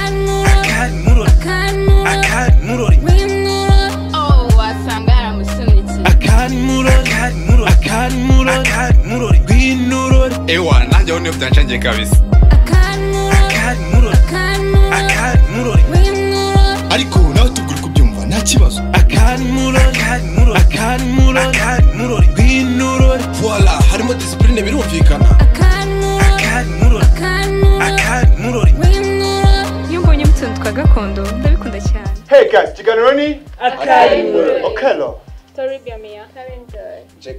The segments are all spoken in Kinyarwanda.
akamurori akamurori Oh, wasanga yaramusunikiye akamurori akamurori akamurori rw'inurori ewa nanjye aho niyo byancengeye kabisa akamurori akamurori ariko nawe tubwira uko ubyumva nta kibazo akamurori akamurori akamurori rw'inurori voila harimo disipurine birumvikana akamurori akamurori iyo mbonye mutuntu twa gakondo ndabikunda cyane Hey guys, kiganiro ni Okello. Toribia Mia. Karen Joy.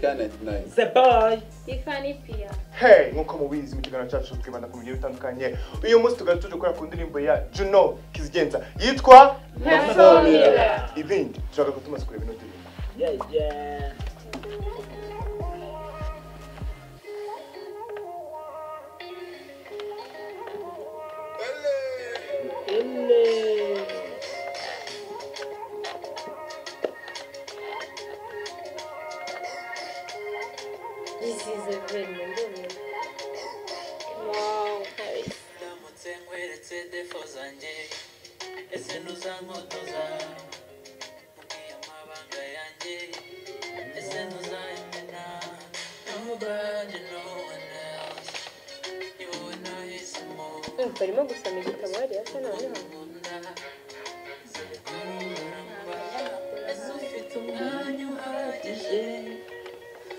Tiffany Pia. Hey, nkuko mubizi mu kiganiro cyacu twibanda ku bigiye bitandukanye. Uyu munsi tugari tuje gukora ku ndirimbo ya Juno Kizigenza yitwa Pencil Miller. Ibindi. Turashaka ko tumaze kureba ino ndirimbo. This is a great memory. Wow, Paris. ndamutse nkweretse defo zanjye ese ntuzankotoza mubwiye amabanga yanjye ese ntuzayamena nobody no one else ni wowe nahisemo Urumva arimo gusoma igitabo hariya asa noneho. nkunda zikora uburamba ese ufite umwanya uhagije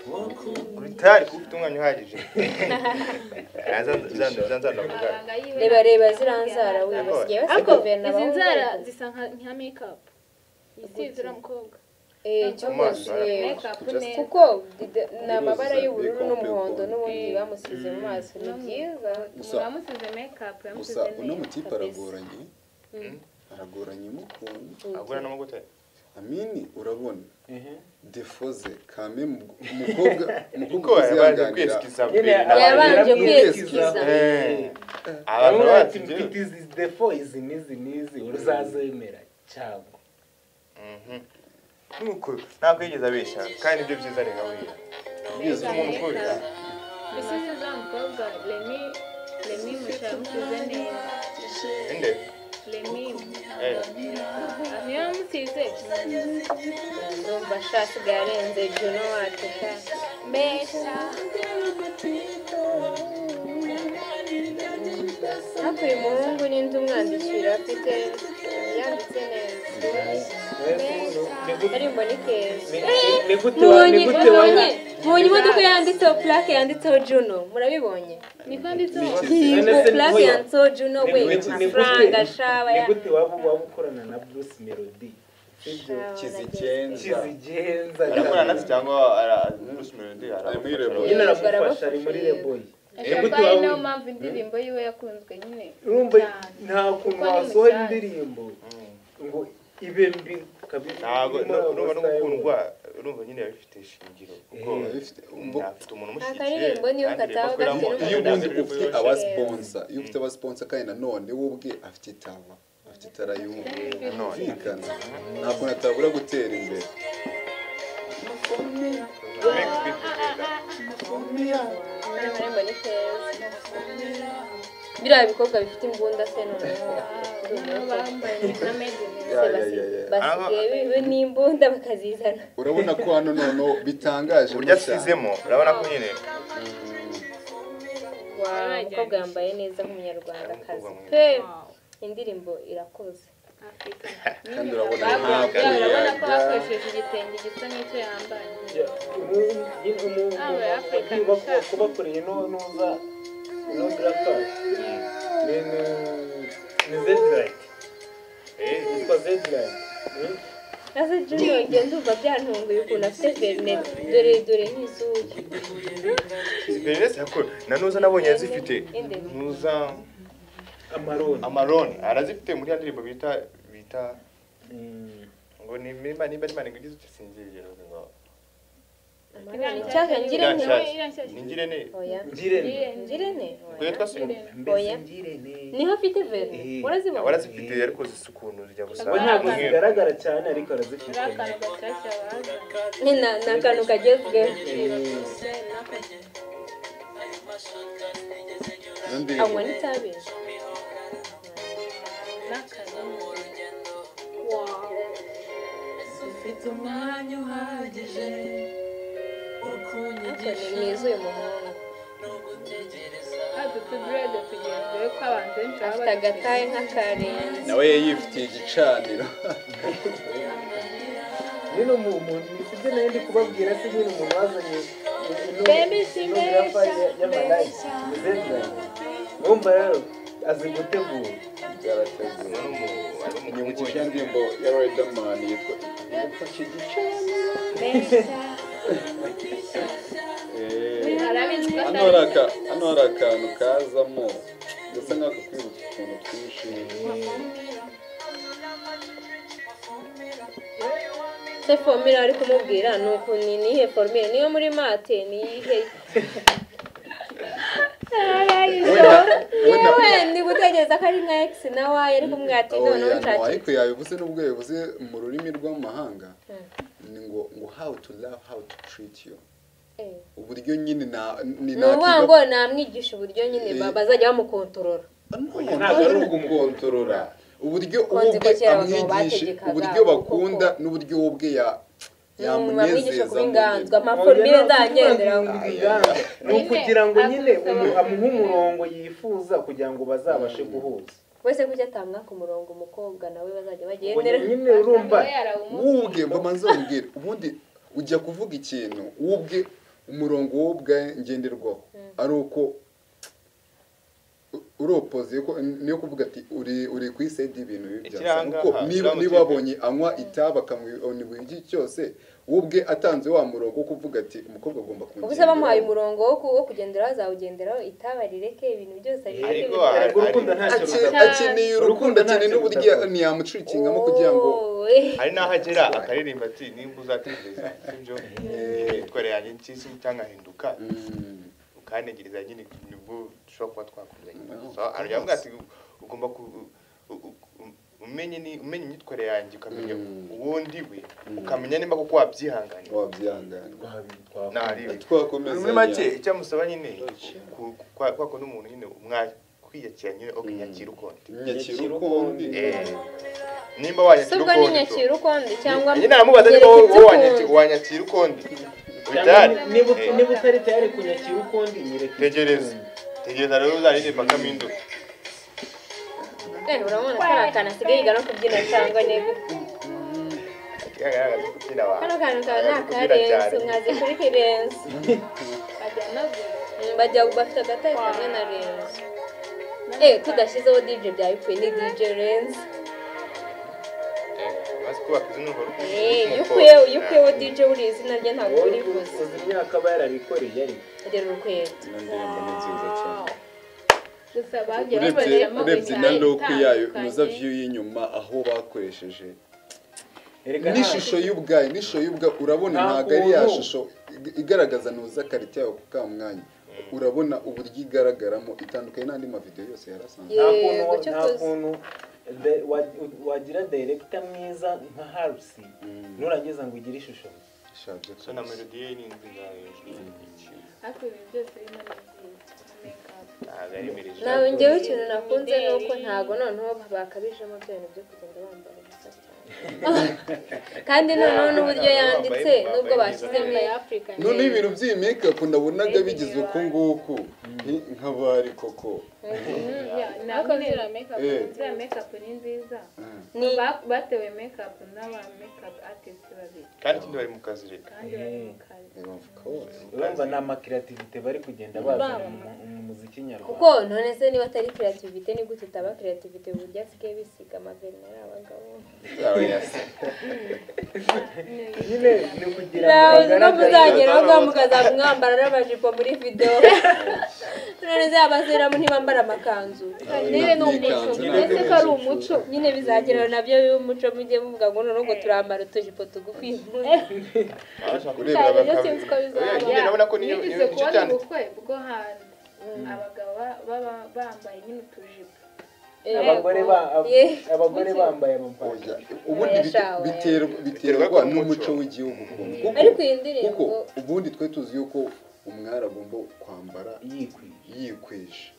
wo Uri tayari kuba ufite umwanya uhagije. Zanzana kuvuga. Reba reba ziranzara we basigaye basiga guverinoma izi nzara zisa nka nka makeup isize uriya mukobwa eh cyo Amaso yarafunze. makeup gusa- neza kuko di- ni amabara y'ubururu n'umuhondo n'ubundi bamusize mu maso ni byiza Gusa- yamusize makeup gusa yamusize uno neza mutipe aragoranye aragoranye mukuntu Agura n'amavuta. amini urabona defo ze kame mu- umukobwa umukobwa Kuko yabanje uzihanganira kwisikiza. yabanje kwiyesikiza Eh. Abantu bamwe bati bafite mfite izi defo izi n'izi n'izi uruzazemera cyangwa nuko ntabwo yigeze abeshya kandi nibyo byiza reka wira. byiza Umuntu ukunda. bisize uriya mukobwa remi remi mushya yamusize neza Inde. remi Eh. niyo yamusize ndumva ashasigaye arenze juno wacu sha mbesha hafi uyu muhungu n'indi umwandikira afite yanditse neza ari mbona ikeza ni gute wa- ni mubonye gute mubonye wa- mubonye imodoka yanditseho plake yanditseho juno murabibonye niko yanditseho None se plake oya, yanditseho juno we ni gute- ni amafaranga gute- shaba ni ya gute waba waba ukorana na bruce melody ibyo kizigenza kizigenza Arakorana natwe cyane. cyangwa ara- Bruce Melody ara- Ari muri Rebo. nyine aramufasha ari muri reboyi ashobora kuba ari nayo mpamvu indirimbo yiwe yakunzwe nyine urumva Cyane. nta kuntu Kuko ni wasohora mushyashya. indirimbo ngo ibe mbi kabiri ntabwo irimo nu- urumva no amasaha yo- gukundwa urumva nyine biba bifite ishingiro kuko Eh, bifite- umuntu afite umuntu Nta karirimbo niyo kataho gake n'umuntu iyo ubundi ufite Kizigenza. abasponsa iyo ufite abasponsa kandi nanone we ubwe afite itara afite itara yumvikana ntabwo natabura gutera imbere Hano muri mbona ikeza biriya bikobwa bifite imbunda se noneho niyo bambaye na made in Ya, ya, ya, ya. basigaye biwe n'imbunda bakazizana urabona ko hano noneho bitangaje uburyo asizemo urabona ko nyine Wow, umukobwa yambaye neza nk'umunyarwandakazi Umukobwa mwiza. pe indirimbo irakoze Africa. kandi urabona Bakunzwe, ntabwo urabona ko yaga bakoresheje igitenge gisa n'icyo yambaye Aba Africa umuntu nshaka. kubakoreye n'uza no grappa ni ni zedlight yitwa zedlight maze junior ngenda umva byantunguye ukuntu afite verinete dore dore nk'izuru bernese yakora na nuza nabonye yazifite Inde. nuza amaroni amaroni arazifite muri ya ndirimbo bita bita Mm. ngo ni nimba nimba nimba ngo igize usinziriye ngo icyaka ngirente Iriya nshyashya. ni ngirene oya ngirene ngirente ngo yitwa se mbese Oya. ngirene niho afite verine Eh. urazibona warazifite ariko zisa ukuntu zijya gusa we ntabwo umweru. zigaragara cyane ariko arazifite ari akantu gashyashya bazanye ni na- ni akantu kagezweho anywa n'itabi ufite umwanya uhagije wo Anthony kunyigisha mwiza uyu muhungu no gutegereza hadutse direde tugenzure ko abantu benshi baba afite badufite. agataye nk'akarenze nawe yifitiye igicaniro nyine umu- umuntu nifite nayo ndi kubabwira se nyine umuntu wazanye Baby, simbesha, y'amadayisi wumva rero azi gutegura byarateguwe nyibutse icya ndirimbo ya riderman yitwa yafashe igicaniro Eh, arabizi ko hano hari atari aka- hano hari akantu kazamo gasa nk'ako kwibutsa utuntu twinshi se fomire ari kumubwira ni uku ni nihe fomire niyo muri mate ni iyihe Wenda- wenda- yewe ndi gutegereza ko ari nka egisi na wayi ariko mwati noneho Oya, no, nshake ariko yabivuze n'ubwo yabivuze mu rurimi rw'amahanga ni ngo ngo how to love how to treat you Eh. uburyo nyine na ni ni ukuvuga ngo namwigisha uburyo nyine Eh. ba- bazajya bamukontorora ntabwo ari ugukontorora uburyo Konzi ubwe ko kera abagabo amwigishe bategekaga uburyo kuko- bakunda n'uburyo ubwe ya bamwigisha kuba inganzwa yamunezeza amafomire nzagenderaho ni ukugira ngo nyine umu- amuhe umurongo yifuza kugira ngo bazabashe guhuza wese kuki atamwaka umurongo umukobwa nawe bazajya Ubwo bagendera nyine urumva we yarawumuha wubwe mbamanza wubwire ubundi ujya kuvuga ikintu wubwe umurongo w'ubwe ngenderwaho ari uko uropoze ko niyo kuvuga ati uri uri ku isi y'indi ibintu bibi Ikiri byasa ahangaha, kuko niba biramutse niba abonye anywa itabi akamubona iki cyose wubwe atanze wa murongo wo kuvuga ati umukobwa agomba ubu se bamuhaye kungenderaho." umurongo wo ku- wo kugenderaho azawugenderaho itaba rireke ibintu byose abireke Ariko bikore. ariko urukundo ntacyo Ake- rudapfa akeneye urukundo akeneye n'uburyo ntiyamucikingamo kugira ngo Oh, eh. hari n'aho agera akaririmba ati nimba uzatekereza ibyo imyitware yanjye nshyize cyangahinduka Mm. ukantegereza nyine nibwo dushobora kuba twakundanye No. So, aravuga avuga ati ugomba ku u- u- u- umenye ni umenya imyitwarire yanjye ukamenya Mm. uwo ndi we ukamenya niba koko wabyihangana wabyihangana ntariwe twakomeza muri make icyo amusaba nyine ku- ku- kwa- kwako n'umuntu nyine umwa- kwiyakira nyine Mm. ukinyakira ukundi nyakira ukundi Eh, se nimba wanyakira ubwo ni ukundi so. nyakira ukundi cyangwa nyine aramubaza niba gereka wowe ibyo wanyaki- ukunda. wanyakira ukundi Cyangwa Bitari. niba ut- Eh. niba utari tayari kunyakira ukundi nyereka tegereza tegereza rero uzaririmba kaminduka Eh, urabona ko ari akantu asigaye yiga no kubyina cyangwa ntego kagaragaza kubyina abantu kano kantu kaba ni Kagazi kubyina akarenze cyane. nkaze kuri kirenze ajya anagura Mm, bajya bafite agataye kamwe na renze eh tudashyizeho dj byaba bipfuye ni dj renze maze kubaka izo numva eh iyo ukuyeho iyo ukuyeho dj buriya izina rye ntabwo wowe uribuze uzi imyaka aba yararikoreye ariko rero urukweto Ino ndirimbo ni nziza cyane gusa bagiye urebye babariramo urebye na imidari look yayo inoza itandukanye. view y'inyuma aho bakoresheje Erega nta- n'ishusho y'ubwayo n'ishusho y'ubwayo urabona Nta ntabwo ari ya kuntu. shusho ig- igaragaza ntuza karite yawe ku kamwanya urabona uburyo igaragaramo itandukanye n'andi mavidewo yose yarasanzwe nta kuntu Yego, icyo nta tuzi. kuntu de- wa- wagira direkita mwiza nka harusi nurangiza ngo ugire ishusho ishaje so na melody ye ni nzi ngayo hafi ibi byose bino ni byiza make up ntabwo ari mirije nawe njyewe ikintu nakunze ni uko ntabwo noneho bakabijemo bya bintu byo kugenda bambara ubusa cyane kandi noneho n'uburyo yanditse nubwo bashyizemo ya afurika noneho ibintu by'iyi makeup nabonaga bigize uku nguku nti- nk'abari koko ariko ziriya make up Eh. ziriya make up ni nziza ni Ba- batewe make up n'aba make up artist babiri kandi ikindi bari mu kazi reka kandi bari mu kazi Bavuga bose. urumva ni amakirativite bari kugenda bazana mu- mu muziki kuko nyarwanda none se niba atari kreativite ni gute itaba kreativite uburyo asigaye bisiga amaverineri abagabo nyine ni ukugira ngo nawe ko bagaragare muzageraho mukazaba mwambara n'amajipo muri videwo none se abasiramu ntibambara amakanzu nyine ni umuco Ikanzu mbese ko ari umuco nyine bizageraho nabyo y'umuco mujye muvuga ngo none ngo turambara utujipo tugufi kurebera cyane rero bakaba sinzi uko bizaba Oya, nyine urabona ko niyo- nigeze niyo- nicyo kubona cyanditse. ubukwe bwo hantu abagabo ba- baba bambaye nyine utujipo abagore ba- ab- Ye. abagore bambaye amapantaro Oya, ubundi bite- Yashawe. biterwa biterwa n'umuco w'igihugu ukuntu. Kuko- Ariko iyi ndirimbo- kuko ubundi twe tuzi yuko umwari agomba kwambara yikwiye yikwisha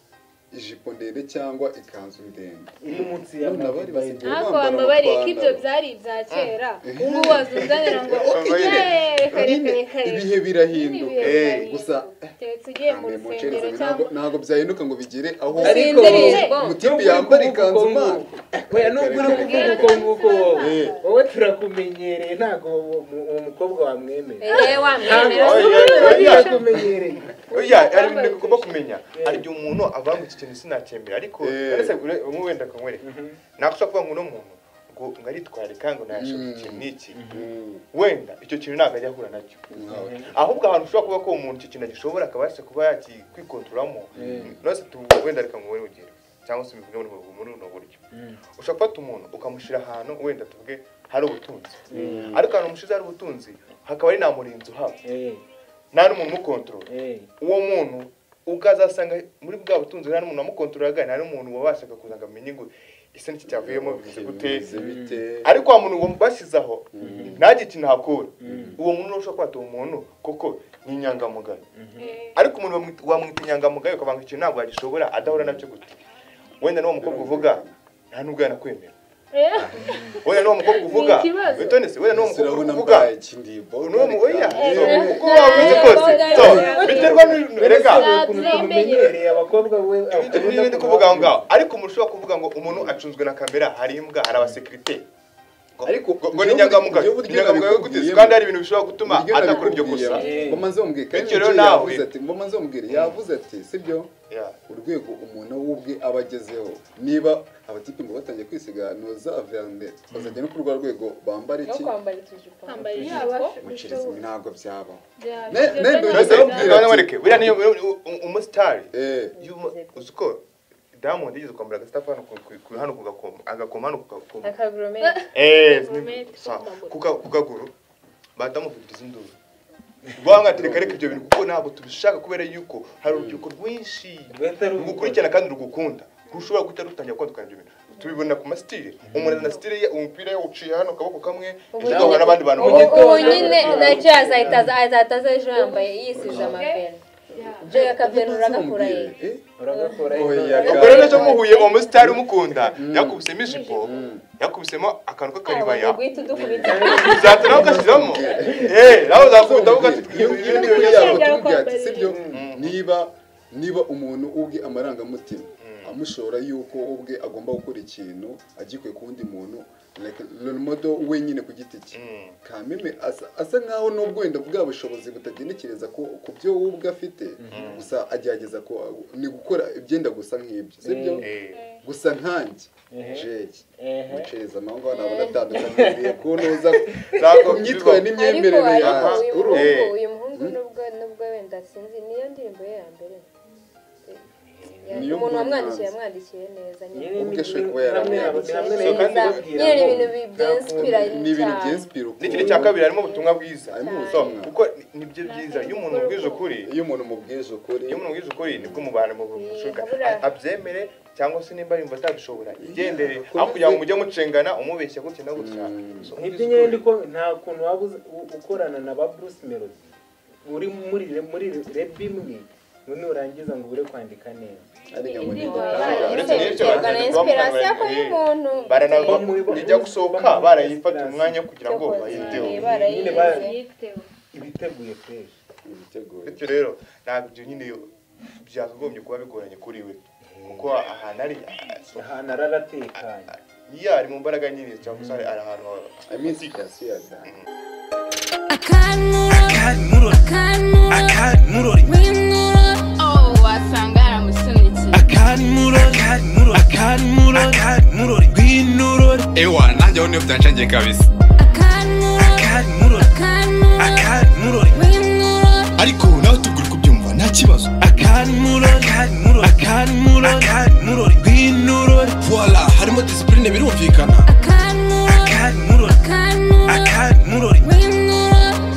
ijipo ndende cyangwa ikanzu ndende iri munsi ya None abari basigaye ariko bambara wambabariye ko ibyo amapantaro. byari ibya kera Eh. ubu waza uzanira ngo Nyine, "Eh, reka reka nyine, reka ibihe Ibihe birahinduka birahinduka. gusa keretse ugiye mu Ambe rusengero mucereze, ntabwo cyangwa ntabwo byahinduka ngo bigere aho Ariko- Sindereye. umutipe yambara ikanzu mabi mabi oya nubwo uri kuvuga uko nguko wowe Eh. wowe turakumenyereye ntabwo uwo mu- uwo mukobwa wamwemera Eh, wa mwemera Oya, se?" oya, oya. turakumenyereye oya hari ibintu ugomba kumenya hari igihe umuntu avuga ngo iki kintu sinacyemera ariko Eh. yarasegure umwe wenda akanywere nakosa kuvuga ngo uno muntu ngo ngo aritwarika ngo nayashaka Mm. ikintu n'iki Mm, wenda icyo kintu ntabwo ajya ahura nacyo nkawe. ahubwo ahantu ushobora kuba ko umuntu icyo kintu agishobora akabasha kuba yakikwikontororamo nose tu wenda reka muwe urugero cyangwa se ubivuge muri ubu- muri buno buryo ushobora gufata umuntu ukamushyira ahantu wenda tuvuge hari ubutunzi ariko ahantu umushyize hari ubutunzi hakaba ari nta murinzi uhaba Eh, nta n'umuntu umukontorora eh, uwo muntu ukazasanga muri bwa butunzi nta n'umuntu wamukontorora nta n'umuntu wabashaga kuza ngo amenye ngo ese n'iki cyavuyemo bivuze gute Bimeze bite? ariko wa muntu wabashyizeho ntagire ikintu ahakura uwo muntu ushobora kwata uwo muntu kuko ni inyangamugayo ariko umuntu wamwita- wamwita inyangamugayo ukabanga ikintu ntabwo yagishobora adahura nacyo gute wenda n'uwo mukobwa uvuga nta n'ubwo yanakwemera Eh, wenda n'uwo mukobwa uvuga ikibazo. witonese wenda n'uwo mukobwa Sirabona uvuga mbaye ikindimbo n'uwo mu oya Eh, so, eh. uko wabizi kose so biterwa n'ibintu rega ukuntu tumumenyereye abakobwa we ibintu n'ibindi kuvuga aho ngaho ariko umuntu ushobora kuvuga ngo umuntu acunzwe na kamera hari imbwa hari abasekirite ngo- Ariko ngo- ngo ibyo ni inyangamugayo buryo- buryo inyangamugayo gute nabikubwiyemo. kandi hari ibintu bishobora gutuma Uburyo adakora iryo kosa nabikubwiye, Eh. mamaze bamubwira kandi Bityo rero ibyo nawe- yavuze ati mamaze bamubwira yavuze ati sibyo Yeah. urwego umuntu w'ubwe aba agezeho niba abatipe ngo batangiye kwisiganoza aviyambere bazajya no kuri rwa rwego bambara no iki kwambara ikijipo kwambara Ikijipo. ijipo. mucirizi ntabwo byaba Ne- ne- Mbese Ndababwira ati- mwana mwereke buriya niyo u- u- umusitari eh y'umu- uzi ko diamond yigeze kwambara agasitafu hano ku- ku- ku- hano ku gakomo agakoma hano ku gakomo akagromete Eh, Gourmet, sa- kukaguru. kuka- kukaguru batamufitiriza induru rwanga tereka reka ibyo bintu kuko ntabwo tubishaka kubera yuko hari urubyiruko rwinshi rugukurikirana kandi rugukunda ntushobora guhita rutangira kwandukana ibyo bintu tubibona ku masitire umuntu azana sitire ye umupira yawuciye hano akaboko kamwe ejo agahura n'abandi bantu Mu babi. gitondo. ubu nyine nacyo yazahita aza- azahita aza ejo yambaye yisize amaveni ibyo yakavenura agakura ye eh uragakora Oya, ino- ubwo rero ejo muhuye uwo musitari umukunda yakubisemo ijipo yakubisemo akantu k'akaribaya guhita udukubita uzahita nawe ugashyiramo Eh, nawe uzakubitamo Iyo ugashyiramo ibindi ngiyo niyo bibazo. yaba tubwira ati sibyo niba niba umuntu ubwe amarangamutima amushora yuko ubwe agomba gukora ikintu agikuye ku wundi muntu like modo wenyine ku giti cye Mm. kameme asa asa nkaho n'ubwo wenda bwa bushobozi butagenekereza ku ku byo we ubwe afite gusa agerageza ko ni gukora ibyenda gusa nk'ibyo sibyo Eh. gusa nkanjye Mhm. jeje Ehe. mucereza amango ntabona atandukaniye ku ntuza ku Ntabwo myitwarire ariko n'imyemerere ariko yawe uyu urumva Eh. muhungu uyu muhungu nubwo nubwo wenda sinzi niyo ndirimbo ye ya mbere Ya- Niyo umuntu mbona wamwandikiye nzi. yamwandikiye neza nyine Nyine Ubwe ashobora ni- kuba yaramuye. ni hamwe na- Nyine kandi ni ibintu bi- byenspira ni ibintu cyane. by'inspira ukuntu n'ikindi cya kabiri harimo ubutumwa bwiza harimo so ubutumwa kuko ni- nibyo byiza iyo umuntu ubwije ukuri iyo umuntu umubwije ukuri iyo umuntu ubwije ukuri nibwo umubano mu bushuka Habura. abyemere cyangwa se nimba yumva atabishobora igendere Kuko aho kugira ngo bize- mujye mucengana umubeshya gutya na gutya Mm. So, Nibyo ubwije nyine ukuri. ndiko nta kuntu waba uzi- u- ukorana na ba Bruce Melody uri muri muri rap imwe none urangiza ngo ubure kwandika neza ariyo ngo ni Uretse n'ibyo, Biterwa na baragenda inspiration bamuhamagara, y'uyu eh, muntu. barana Bamu- ijya gusohoka barayifata umwanya kugira ngo Cyo bayiteho koza, Nyine barayize. ba- ibiteguye fresh ibiteguye bityo rero ntabwo ibyo nyine byakagombye kuba bigoranye kuri we kuko ahantu ari ahantu araratekanye iyo ari mu mbaraga nyine cyangwa se ari ari ahantu i mean situation ya da oh wasanga yaramusunitse ewa nanjye aho niyo byancangiye kabisa ariko nawe tugura kubyumva nta kibazo voila harimo disipurine birumvikana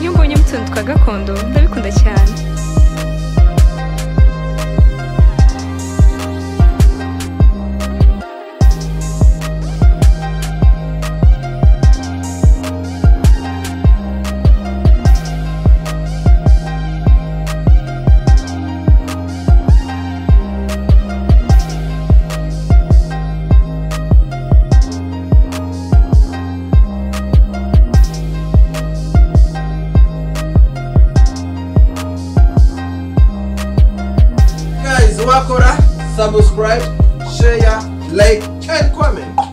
Iyo mbonye utuntu twa gakondo ndabikunda cyane bakora subscribe share like and comment